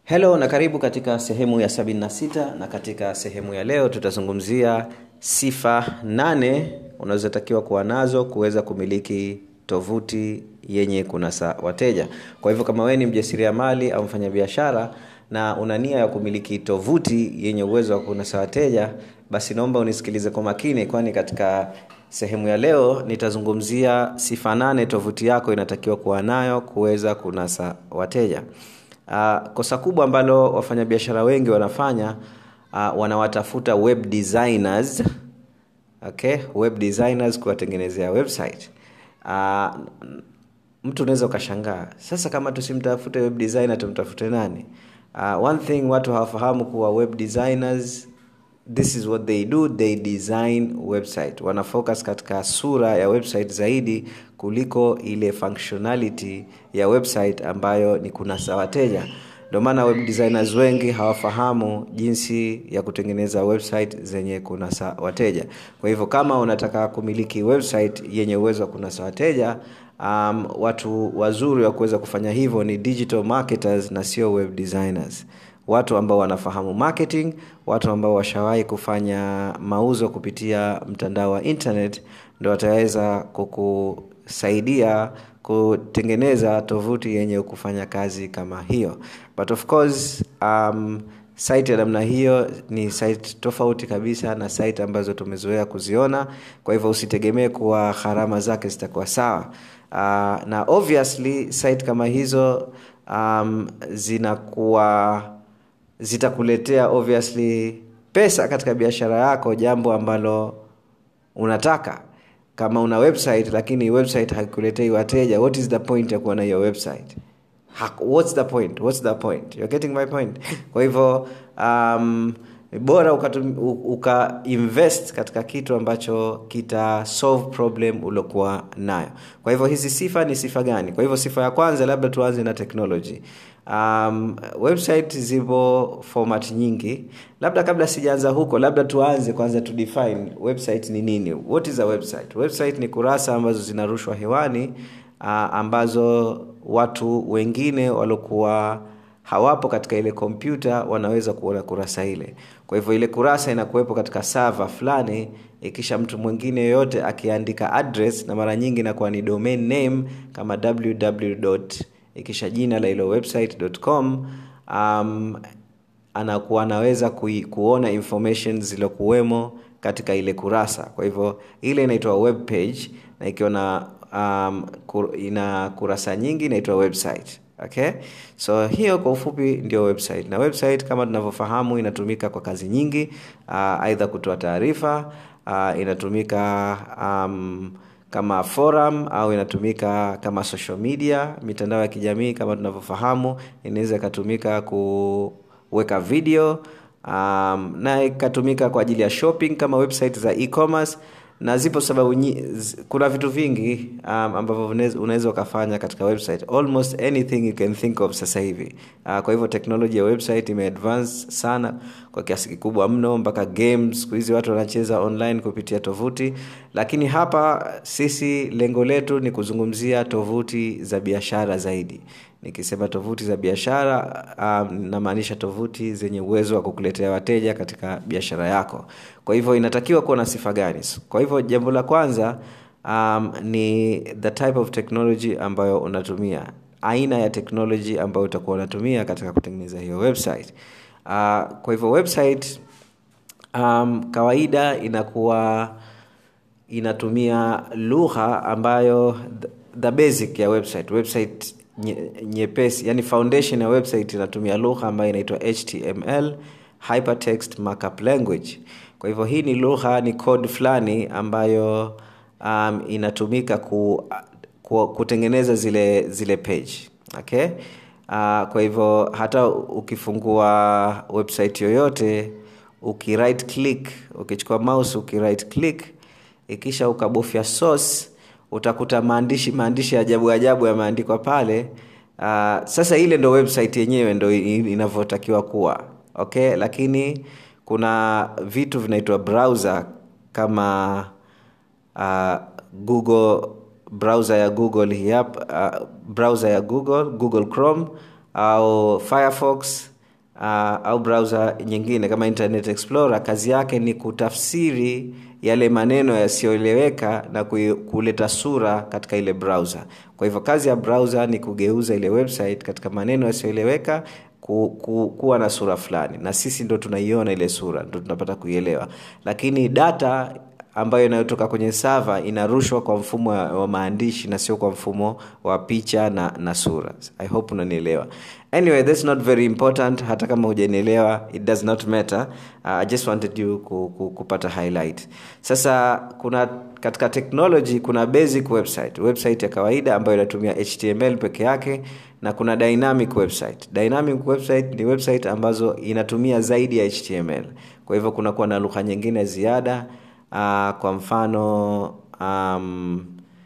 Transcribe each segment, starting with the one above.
helo na karibu katika sehemu ya 76 na katika sehemu ya leo tutazungumzia sifa nane unazotakiwa kuwa nazo kuweza kumiliki tovuti yenye kunasa wateja kwa hivyo kama wewe ni mjasiriamali au mfanyabiashara na una nia ya kumiliki tovuti yenye uwezo wa kunasa wateja basi naomba unisikilize kwa makini kwani katika sehemu ya leo nitazungumzia sifa nane tovuti yako inatakiwa kuwa nayo kuweza kunasa wateja uh, kosa kubwa ambalo wafanyabiashara wengi wanafanya uh, wanawatafuta web designers okay web designers kuwatengenezea website uh, mtu unaweza ukashangaa sasa kama tusimtafute web designer tumtafute nani uh, one thing watu hawafahamu kuwa web designers this is what they do they design website wana focus katika sura ya website zaidi kuliko ile functionality ya website ambayo ni kunasa wateja ndio maana web designers wengi hawafahamu jinsi ya kutengeneza website zenye kunasa wateja kwa hivyo kama unataka kumiliki website yenye uwezo wa kunasa wateja um, watu wazuri wa kuweza kufanya hivyo ni digital marketers na sio web designers watu ambao wanafahamu marketing watu ambao washawahi kufanya mauzo kupitia mtandao wa internet ndo wataweza kukusaidia kutengeneza tovuti yenye kufanya kazi kama hiyo but of course um, site ya namna hiyo ni site tofauti kabisa na site ambazo tumezoea kuziona kwa hivyo usitegemee kuwa gharama zake zitakuwa sawa uh, na obviously site kama hizo um, zinakuwa zitakuletea obviously pesa katika biashara yako jambo ambalo unataka kama una website lakini website haikuletei wateja what is the point ya kuwa na hiyo website what's the point what's the point you're getting my point kwa hivyo um, bora uka, uka invest katika kitu ambacho kita solve problem uliokuwa nayo kwa hivyo hizi sifa ni sifa gani kwa hivyo sifa ya kwanza labda tuanze na technology um, website zipo format nyingi labda kabla sijaanza huko labda tuanze kwanza to define website ni nini what is a website website ni kurasa ambazo zinarushwa hewani uh, ambazo watu wengine waliokuwa hawapo katika ile kompyuta wanaweza kuona kurasa ile kwa hivyo ile kurasa inakuwepo katika sava fulani ikisha mtu mwingine yoyote akiandika address na mara nyingi inakuwa ni domain name kama www ikisha jina la ilo website.com um, anakuwa anaweza kui, kuona information zilokuwemo katika ile kurasa kwa hivyo ile inaitwa web page na ikiwa na um, kur, ina kurasa nyingi inaitwa website okay so hiyo kwa ufupi ndio website na website kama tunavyofahamu inatumika kwa kazi nyingi uh, aidha kutoa taarifa uh, inatumika um, kama forum au inatumika kama social media mitandao ya kijamii kama tunavyofahamu inaweza ikatumika kuweka video um, na ikatumika kwa ajili ya shopping kama website za e-commerce na zipo sababu nyi, kuna vitu vingi um, ambavyo unaweza ukafanya katika website almost anything you can think of sasa hivi uh, kwa hivyo teknoloji ya website imeadvance sana kwa kiasi kikubwa mno mpaka games siku hizi watu wanacheza online kupitia tovuti lakini hapa sisi lengo letu ni kuzungumzia tovuti za biashara zaidi nikisema tovuti za biashara um, namaanisha tovuti zenye uwezo wa kukuletea wateja katika biashara yako kwa hivyo inatakiwa kuwa na sifa gani kwa hivyo jambo la kwanza um, ni the type of technology ambayo unatumia aina ya teknoloji ambayo utakuwa unatumia katika kutengeneza hiyo website uh, kwa hivyo website um, kawaida inakuwa inatumia lugha ambayo the, the basic ya website website nyepesi yani foundation ya website inatumia lugha ambayo inaitwa html hypertext markup language kwa hivyo hii ni lugha ni code fulani ambayo um, inatumika ku, ku, kutengeneza zile zile page okay uh, kwa hivyo hata ukifungua website yoyote uki right click ukichukua mouse uki right click ikisha ukabofya source utakuta maandishi maandishi ajabu ajabu yameandikwa pale uh, sasa ile ndo website yenyewe ndo inavyotakiwa kuwa okay lakini kuna vitu vinaitwa browser kama uh, google browser ya google hii hapa uh, browser ya google google chrome au firefox uh, au browser nyingine kama internet explorer kazi yake ni kutafsiri yale maneno yasiyoeleweka na kuleta sura katika ile browser kwa hivyo kazi ya browser ni kugeuza ile website katika maneno yasiyoeleweka ku, ku, kuwa na sura fulani na sisi ndo tunaiona ile sura ndo tunapata kuielewa lakini data ambayo inayotoka kwenye sava inarushwa kwa mfumo wa, wa maandishi na sio kwa mfumo wa picha na, na sura i hope unanielewa anyway that's not very important hata kama hujanielewa it does not matter uh, i just wanted you ku, ku, kupata highlight sasa kuna katika technology kuna basic website website ya kawaida ambayo inatumia html peke yake na kuna dynamic website dynamic website ni website ambazo inatumia zaidi ya html kwa hivyo kunakuwa na lugha nyingine ziada uh, kwa mfano um,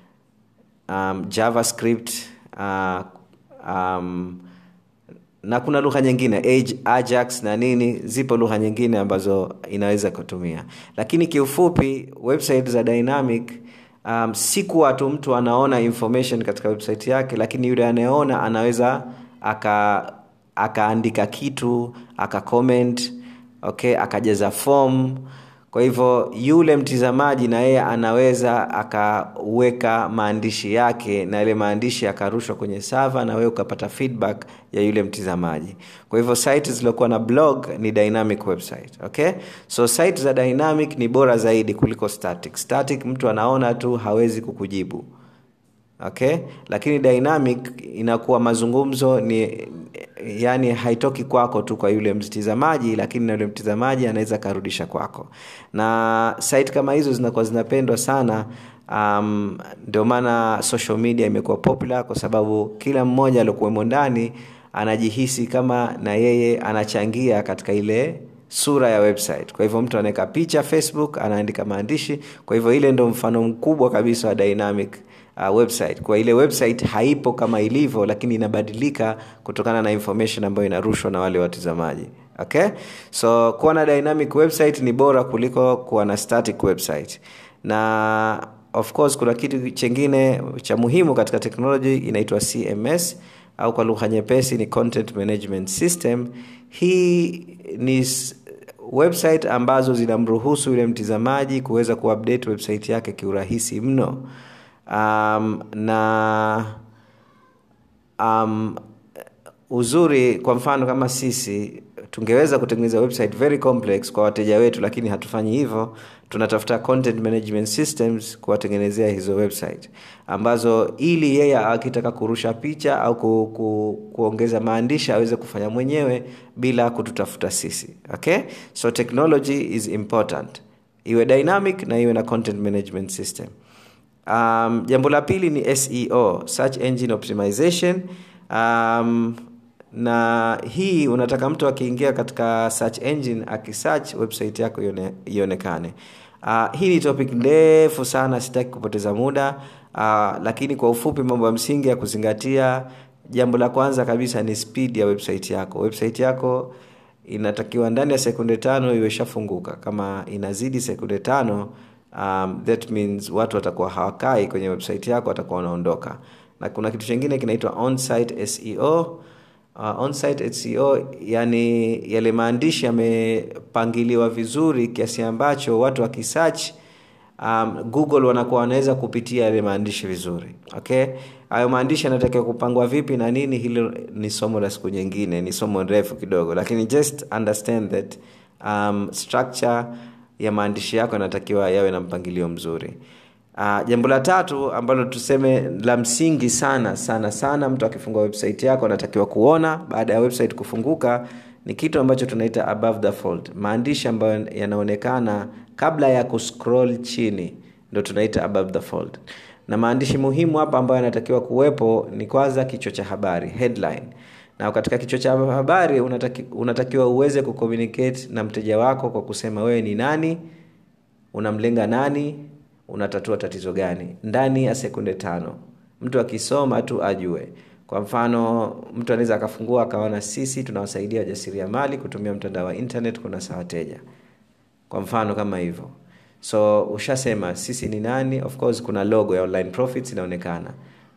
um, javascript uh, um, na kuna lugha nyingine Age, ajax na nini zipo lugha nyingine ambazo inaweza kutumia lakini kiufupi website za dynamic um, si kuwa tu mtu anaona information katika website yake lakini yule anayeona anaweza aka akaandika kitu aka comment okay akajaza form kwa hivyo yule mtizamaji na yeye anaweza akaweka maandishi yake na yale maandishi yakarushwa kwenye sava na wewe ukapata feedback ya yule mtizamaji kwa hivyo site zilizokuwa na blog ni dynamic website okay so site za dynamic ni bora zaidi kuliko static static mtu anaona tu hawezi kukujibu okay lakini dynamic inakuwa mazungumzo ni yani haitoki kwako tu kwa yule mtizamaji lakini na yule mtizamaji anaweza akarudisha kwako na site kama hizo zinakuwa zinapendwa sana um, ndio maana social media imekuwa popular kwa sababu kila mmoja aliokuwemo ndani anajihisi kama na yeye anachangia katika ile sura ya website kwa hivyo mtu anaweka picha facebook anaandika maandishi kwa hivyo ile ndo mfano mkubwa kabisa wa dynamic uh, website kwa ile website haipo kama ilivyo lakini inabadilika kutokana na information ambayo inarushwa na wale watizamaji okay so kuwa na dynamic website ni bora kuliko kuwa na static website na of course kuna kitu chengine cha muhimu katika technology inaitwa cms au kwa lugha nyepesi ni content management system hii ni website ambazo zinamruhusu yule mtizamaji kuweza kuupdate website yake kiurahisi mno um, na um, uzuri kwa mfano kama sisi tungeweza kutengeneza website very complex kwa wateja wetu lakini hatufanyi hivyo tunatafuta content management systems kuwatengenezea hizo website ambazo ili yeye akitaka kurusha picha au ku, ku, kuongeza maandishi aweze kufanya mwenyewe bila kututafuta sisi okay so technology is important iwe dynamic na iwe na content management system um, jambo la pili ni seo search engine optimization um, na hii unataka mtu akiingia katika search engine akisearch website yako ionekane uh, hii ni topic ndefu sana sitaki kupoteza muda uh, lakini kwa ufupi mambo ya msingi ya kuzingatia jambo la kwanza kabisa ni speed ya website yako website yako inatakiwa ndani ya sekunde tano iwe ishafunguka kama inazidi sekunde tano um, that means watu watakuwa hawakai kwenye website yako watakuwa wanaondoka na kuna kitu chingine kinaitwa onsite seo uh, onsite seo yani yale maandishi yamepangiliwa vizuri kiasi ambacho watu wakisearch um, google wanakuwa wanaweza kupitia yale maandishi vizuri okay hayo maandishi yanatakiwa kupangwa vipi na nini hilo ni somo la siku nyingine ni somo refu kidogo lakini just understand that um, structure ya maandishi yako yanatakiwa yawe na mpangilio mzuri uh, jambo la tatu ambalo tuseme la msingi sana sana sana mtu akifungua website yako anatakiwa kuona baada ya website kufunguka ni kitu ambacho tunaita above the fold maandishi ambayo yanaonekana kabla ya kuscroll chini ndo tunaita above the fold na maandishi muhimu hapa ambayo yanatakiwa kuwepo ni kwanza kichwa cha habari headline na katika kichwa cha habari unataki, unatakiwa uweze kucommunicate na mteja wako kwa kusema wewe ni nani unamlenga nani unatatua tatizo gani ndani ya sekunde tano mtu akisoma tu ajue kwa mfano mtu anaweza akafungua akaona sisi tunawasaidia wajasiriamali kutumia mtandao wa internet kunasa wateja kwa mfano kama hivyo so ushasema sisi ni nani of course kuna logo ya online profits inaonekana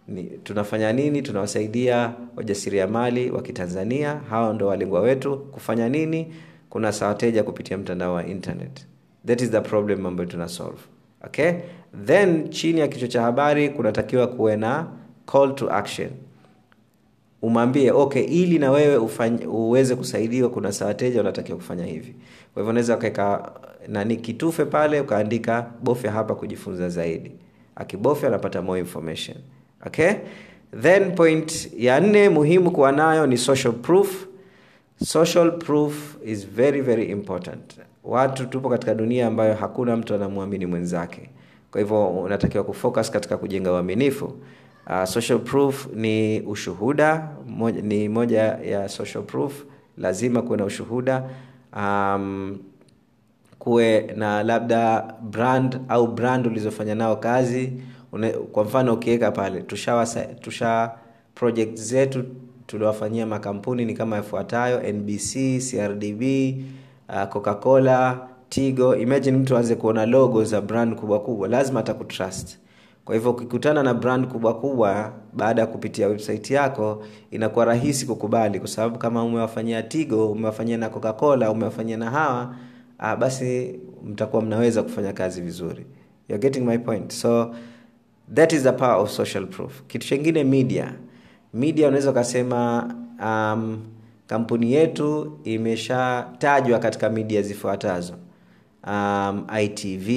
ni, tunafanya nini tunawasaidia wajasiriamali wa kitanzania hawa ndo walengwa wetu kufanya nini kuna wateja kupitia mtandao wa internet that is the problem ambayo tuna solve okay then chini ya kichwa cha habari kunatakiwa kuwe na call to action umwambie okay ili na wewe ufanye, uweze kusaidiwa kuna saa wateja unatakiwa kufanya hivi kwa hivyo unaweza ukaweka nani kitufe pale ukaandika bofya hapa kujifunza zaidi akibofya anapata more information okay then point ya nne muhimu kuwa nayo ni social proof social proof is very very important watu tupo katika dunia ambayo hakuna mtu anamwamini mwenzake kwa hivyo unatakiwa kufocus katika kujenga uaminifu uh, social proof ni ushuhuda moja, ni moja ya social proof lazima kuwe na ushuhuda um, kuwe na labda brand au brand ulizofanya nao kazi Une, kwa mfano ukiweka pale tusha, tusha project zetu tuliwafanyia makampuni ni kama yafuatayo nbc crdb uh, coca-cola tigo imagine mtu aanze kuona logo za brand kubwa kubwa lazima atakutrust kwa hivyo ukikutana na brand kubwa kubwa baada ya kupitia website yako inakuwa rahisi kukubali kwa sababu kama umewafanyia tigo umewafanyia na coca-cola umewafanyia na hawa uh, basi mtakuwa mnaweza kufanya kazi vizuri You're getting my point so that is the power of social proof kitu chengine media media unaweza ukasema um, kampuni yetu imeshatajwa katika media zifuatazo um, itv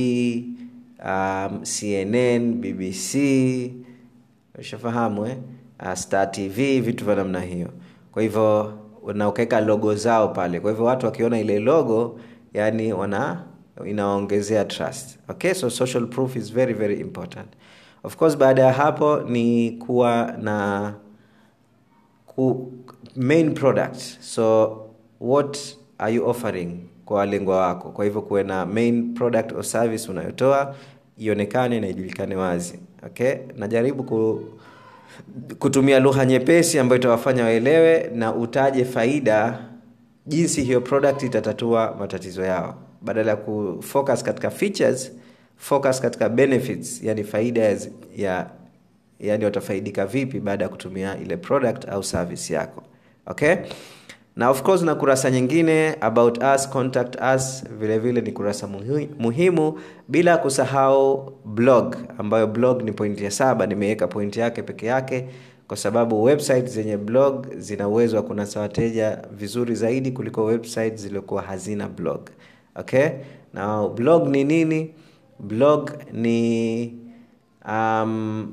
um, cnn bbc ushafahamu eh? uh, star tv vitu vya namna hiyo kwa hivyo na ukaweka logo zao pale kwa hivyo watu wakiona ile logo yani wana inawaongezea trust okay so social proof is very very important of course baada ya hapo ni kuwa na ku, main product so what are you offering kwa walengwa wako kwa hivyo kuwe na main product or service unayotoa ionekane na ijulikane wazi okay najaribu ku, kutumia lugha nyepesi ambayo itawafanya waelewe na utaje faida jinsi hiyo product itatatua matatizo yao badala ya kufocus katika features focus katika benefits yani faida ya, ya yani watafaidika vipi baada ya kutumia ile product au service yako okay na of course na kurasa nyingine about us contact us vile vile ni kurasa muhi, muhimu bila kusahau blog ambayo blog ni pointi ya saba nimeweka pointi yake peke yake kwa sababu website zenye blog zina uwezo wa kunasa wateja vizuri zaidi kuliko website zilizokuwa hazina blog okay na blog ni nini blog ni um,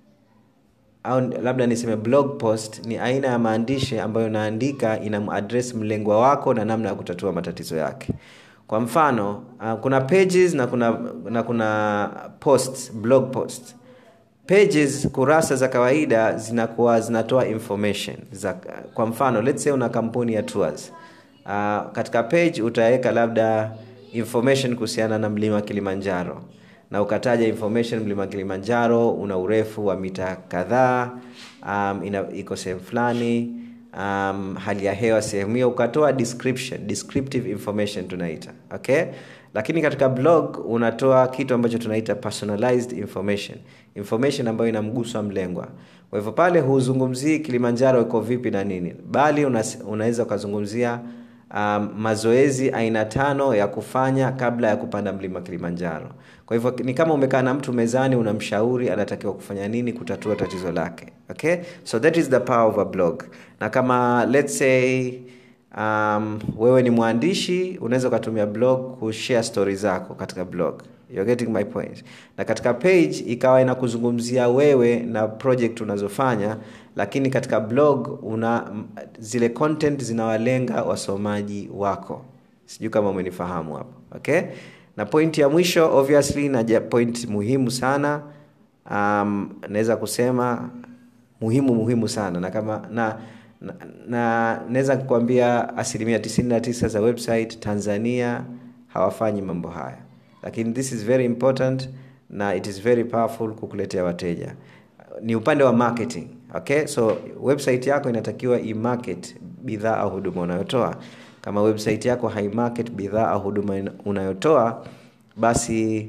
au labda niseme blog post ni aina ya maandishi ambayo unaandika inamadres mlengwa wako na namna ya kutatua matatizo yake kwa mfano uh, kuna pages na kuna na kuna post blog post pages kurasa za kawaida zinakuwa zinatoa information za, kwa mfano let's say una kampuni ya tours uh, katika page utaweka labda information kuhusiana na mlima kilimanjaro na ukataja information mlima kilimanjaro una urefu wa mita kadhaa um, iko sehemu fulani um, hali ya hewa sehemu hiyo ukatoa description descriptive information tunaita okay lakini katika blog unatoa kitu ambacho tunaita personalized information information ambayo inamguswa mlengwa kwa hivyo pale huzungumzii kilimanjaro iko vipi na nini bali una, unaweza ukazungumzia um, mazoezi aina tano ya kufanya kabla ya kupanda mlima kilimanjaro kwa hivyo ni kama umekaa na mtu mezani unamshauri anatakiwa kufanya nini kutatua tatizo lake okay so that is the power of a blog na kama let's say um, wewe ni mwandishi unaweza ukatumia blog kushare stori zako katika blog You're getting my point na katika page ikawa inakuzungumzia wewe na project unazofanya lakini katika blog una zile content zinawalenga wasomaji wako sijui kama umenifahamu hapo okay na point ya mwisho obviously na point muhimu sana um, naweza kusema muhimu muhimu sana na kama na na, na naweza kukwambia asilimia 99 za website tanzania hawafanyi mambo haya lakini this is very important na it is very powerful kukuletea wateja ni upande wa marketing okay so website yako inatakiwa imarket bidhaa au huduma unayotoa kama website yako haimarket bidhaa au huduma unayotoa basi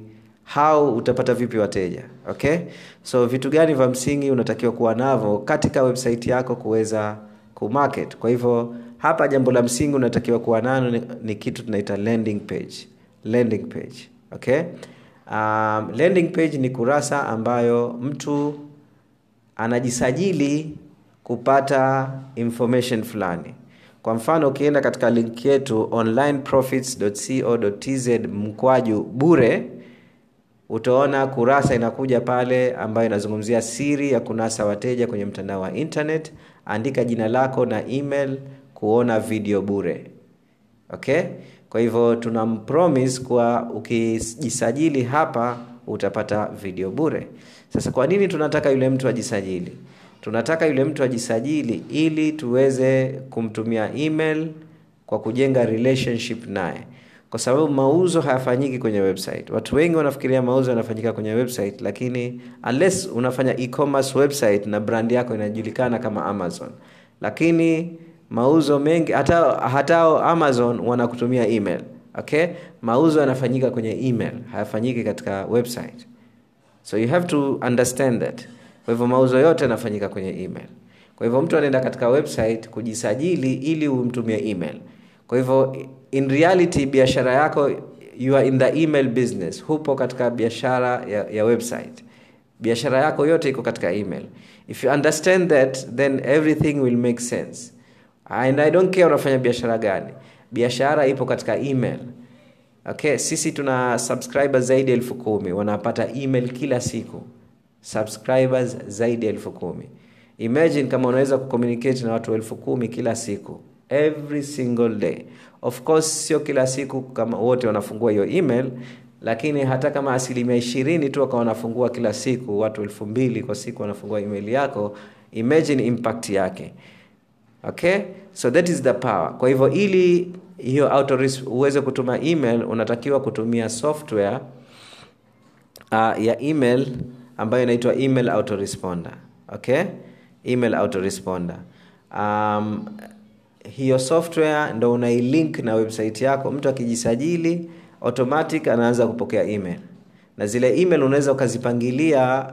how utapata vipi wateja okay so vitu gani vya msingi unatakiwa kuwa navyo katika website yako kuweza kumarket kwa hivyo hapa jambo la msingi unatakiwa kuwa nalo ni, ni kitu tunaita landing page landing page okay um, landing page ni kurasa ambayo mtu anajisajili kupata information fulani kwa mfano ukienda katika link yetu onlineprofits.co.tz mkwaju bure utaona kurasa inakuja pale ambayo inazungumzia siri ya kunasa wateja kwenye mtandao wa internet andika jina lako na email kuona video bure okay kwa hivyo tuna promise kuwa ukijisajili hapa utapata video bure sasa kwa nini tunataka yule mtu ajisajili tunataka yule mtu ajisajili ili tuweze kumtumia email kwa kujenga relationship naye kwa sababu mauzo hayafanyiki kwenye website watu wengi wanafikiria mauzo yanafanyika kwenye website lakini unless unafanya e-commerce website na brand yako inajulikana kama amazon lakini mauzo mengi hata hata amazon wanakutumia email okay mauzo yanafanyika kwenye email hayafanyiki katika website so you have to understand that kwa hivyo mauzo yote yanafanyika kwenye email kwa hivyo mtu anaenda katika website kujisajili ili umtumie email kwa hivyo in reality biashara yako you are in the email business hupo katika biashara ya, ya website biashara yako yote iko katika email if you understand that then everything will make sense and i don't care unafanya biashara gani biashara ipo katika email okay sisi tuna subscribers zaidi ya elfu kumi wanapata email kila siku subscribers zaidi ya elfu kumi imagine kama unaweza kucommunicate na watu elfu kumi kila siku every single day of course sio kila siku kama wote wanafungua hiyo email lakini hata kama asilimia ishirini tu wakawa wanafungua kila siku watu elfu mbili kwa siku wanafungua email yako imagine impact yake okay so that is the power kwa hivyo ili hiyo auto uweze kutuma email unatakiwa kutumia software uh, ya email ambayo inaitwa email autoresponder okay email autoresponder um, hiyo software ndo unailink na website yako mtu akijisajili automatic anaanza kupokea email na zile email unaweza ukazipangilia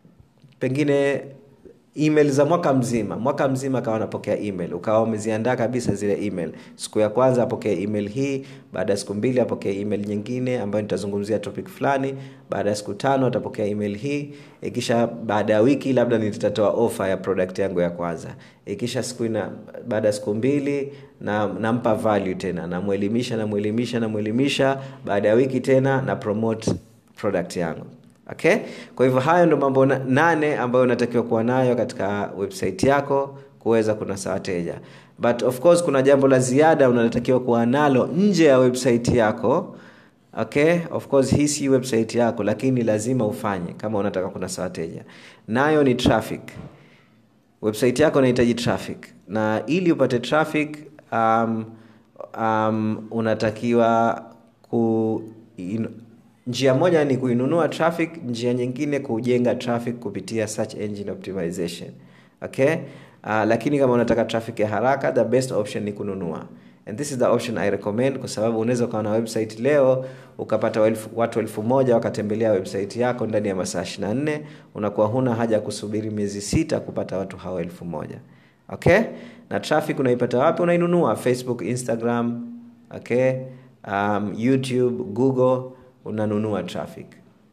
pengine email za mwaka mzima mwaka mzima akawa anapokea email ukawa umeziandaa kabisa zile email siku ya kwanza apokee email hii baada ya siku mbili apokee email nyingine ambayo nitazungumzia topic fulani baada ya siku tano atapokea email hii ikisha baada ya wiki labda nitatoa ofa ya product yangu ya kwanza ikisha siku ina baada ya siku mbili na nampa value tena namwelimisha namwelimisha namwelimisha baada ya wiki tena na promote product yangu okay kwa hivyo hayo ndo mambo nane ambayo unatakiwa kuwa nayo katika website yako kuweza kunasa wateja but of course kuna jambo la ziada unatakiwa kuwa nalo nje ya website yako okay of course hii si website yako lakini lazima ufanye kama unataka kunasa wateja nayo ni traffic website yako inahitaji traffic na ili upate traffic um, um, unatakiwa ku in, njia moja ni kuinunua traffic njia nyingine kujenga traffic kupitia search engine optimization okay uh, lakini kama unataka traffic ya haraka the best option ni kununua and this is the option i recommend kwa sababu unaweza ukawa na website leo ukapata elfu, watu elfu moja wakatembelea website yako ndani ya masaa 24 unakuwa huna haja ya kusubiri miezi sita kupata watu hao elfu moja okay na traffic unaipata wapi unainunua facebook instagram okay um, youtube google unanunua traffic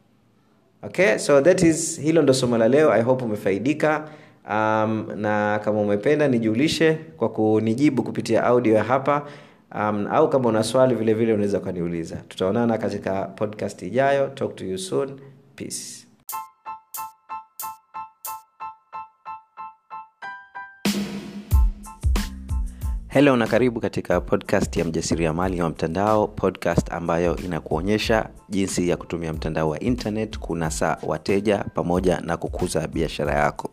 okay so that is hilo ndo somo la leo i hope umefaidika um, na kama umependa nijulishe kwa kunijibu kupitia audio ya hapa um, au kama una swali vile vile unaweza ukaniuliza tutaonana katika podcast ijayo talk to you soon peace Hello na karibu katika podcast ya mjasiriamali wa mtandao, podcast ambayo inakuonyesha jinsi ya kutumia mtandao wa internet kunasa wateja pamoja na kukuza biashara yako.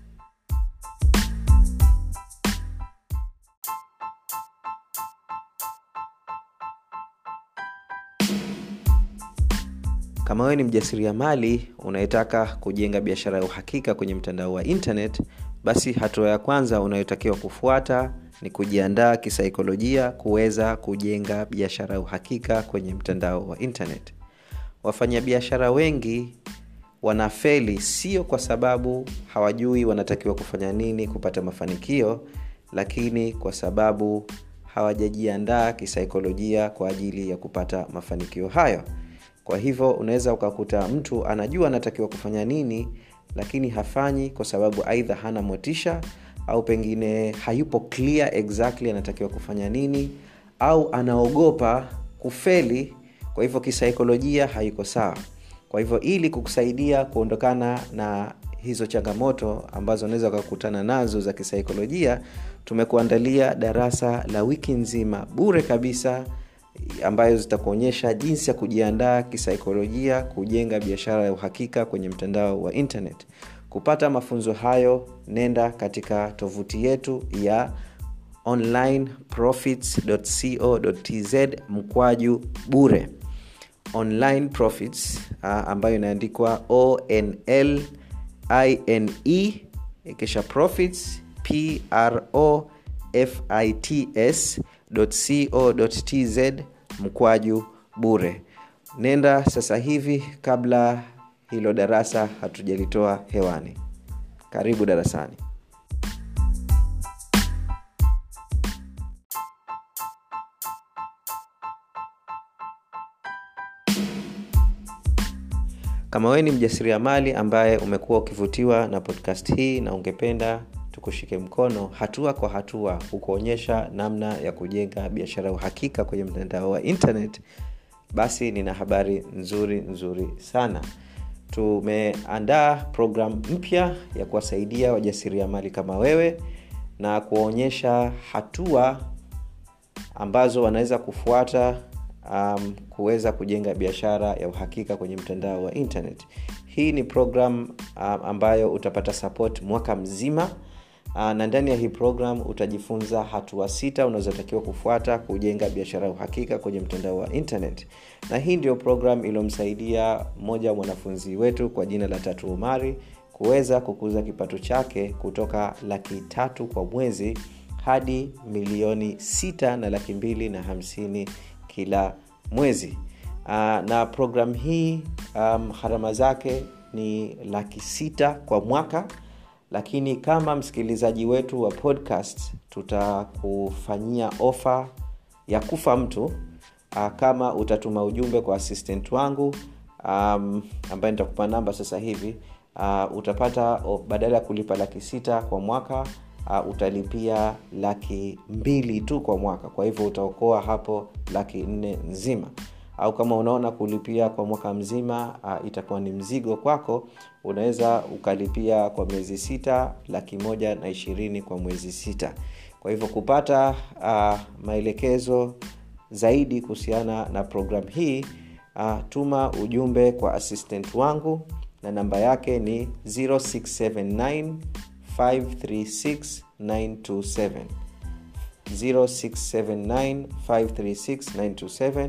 Kama wewe ni mjasiriamali unayetaka kujenga biashara ya uhakika kwenye mtandao wa internet, basi hatua ya kwanza unayotakiwa kufuata ni kujiandaa kisaikolojia kuweza kujenga biashara ya uhakika kwenye mtandao wa internet wafanyabiashara wengi wanafeli sio kwa sababu hawajui wanatakiwa kufanya nini kupata mafanikio lakini kwa sababu hawajajiandaa kisaikolojia kwa ajili ya kupata mafanikio hayo kwa hivyo unaweza ukakuta mtu anajua anatakiwa kufanya nini lakini hafanyi kwa sababu aidha hana motisha au pengine hayupo clear exactly anatakiwa kufanya nini au anaogopa kufeli kwa hivyo kisaikolojia haiko sawa kwa hivyo ili kukusaidia kuondokana na hizo changamoto ambazo unaweza ukakutana nazo za kisaikolojia tumekuandalia darasa la wiki nzima bure kabisa ambayo zitakuonyesha jinsi ya kujiandaa kisaikolojia kujenga biashara ya uhakika kwenye mtandao wa internet kupata mafunzo hayo nenda katika tovuti yetu ya onlineprofits.co.tz mkwaju bure online profits uh, ambayo inaandikwa onl ine kisha profits pro fits co.tz mkwaju bure nenda sasa hivi kabla hilo darasa hatujalitoa hewani karibu darasani kama wewe ni mjasiriamali ambaye umekuwa ukivutiwa na podcast hii na ungependa tukushike mkono hatua kwa hatua kukuonyesha namna ya kujenga biashara uhakika kwenye mtandao wa internet basi nina habari nzuri nzuri sana tumeandaa programu mpya ya kuwasaidia wajasiriamali kama wewe na kuwaonyesha hatua ambazo wanaweza kufuata um, kuweza kujenga biashara ya uhakika kwenye mtandao wa internet hii ni program um, ambayo utapata support mwaka mzima uh, na ndani ya hii program utajifunza hatua sita unazotakiwa kufuata kujenga biashara ya uhakika kwenye mtandao wa internet na hii ndio program iliyomsaidia mmoja wa mwanafunzi wetu kwa jina la tatu umari kuweza kukuza kipato chake kutoka laki tatu kwa mwezi hadi milioni sita na laki mbili na hamsini kila mwezi uh, na program hii um, gharama zake ni laki sita kwa mwaka lakini kama msikilizaji wetu wa podcast tutakufanyia ofa ya kufa mtu uh, kama utatuma ujumbe kwa assistant wangu um, ambaye nitakupa namba sasa hivi uh, utapata oh, badala ya kulipa laki sita kwa mwaka uh, utalipia laki mbili tu kwa mwaka kwa hivyo utaokoa hapo laki nne nzima au kama unaona kulipia kwa mwaka mzima uh, itakuwa ni mzigo kwako unaweza ukalipia kwa miezi sita laki moja na ishirini kwa mwezi sita kwa hivyo kupata uh, maelekezo zaidi kuhusiana na programu hii uh, tuma ujumbe kwa assistant wangu na namba yake ni 0679 536 927 0679 536 927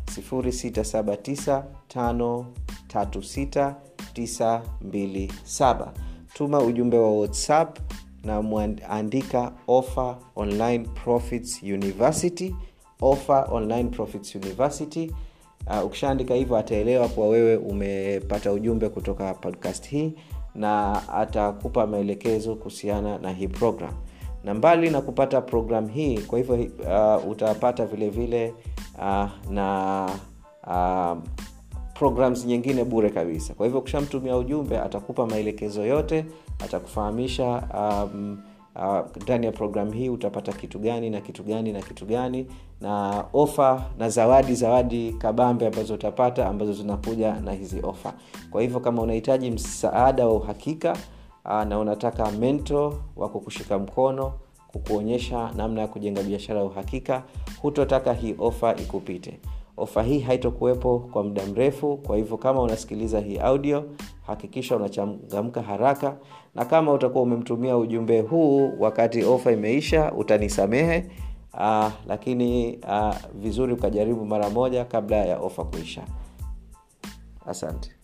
0679536927 tuma ujumbe wa whatsapp na mwandika offer online profits university offer online profits university uh, ukishaandika hivyo ataelewa kuwa wewe umepata ujumbe kutoka podcast hii na atakupa maelekezo kuhusiana na hii program na mbali na kupata program hii kwa hivyo uh, utapata vile vile uh, na uh, programs nyingine bure kabisa kwa hivyo ukishamtumia ujumbe atakupa maelekezo yote atakufahamisha um, ndani uh, ya programu hii utapata kitu gani na kitu gani na kitu gani na ofa na zawadi zawadi kabambe ambazo utapata ambazo zinakuja na hizi ofa kwa hivyo kama unahitaji msaada wa uhakika uh, na unataka mento wa kukushika mkono kukuonyesha namna ya kujenga biashara ya uhakika hutotaka hii ofa ikupite ofa hii haitokuwepo kwa muda mrefu kwa hivyo kama unasikiliza hii audio hakikisha unachangamka haraka na kama utakuwa umemtumia ujumbe huu wakati ofa imeisha utanisamehe uh, lakini uh, vizuri ukajaribu mara moja kabla ya ofa kuisha asante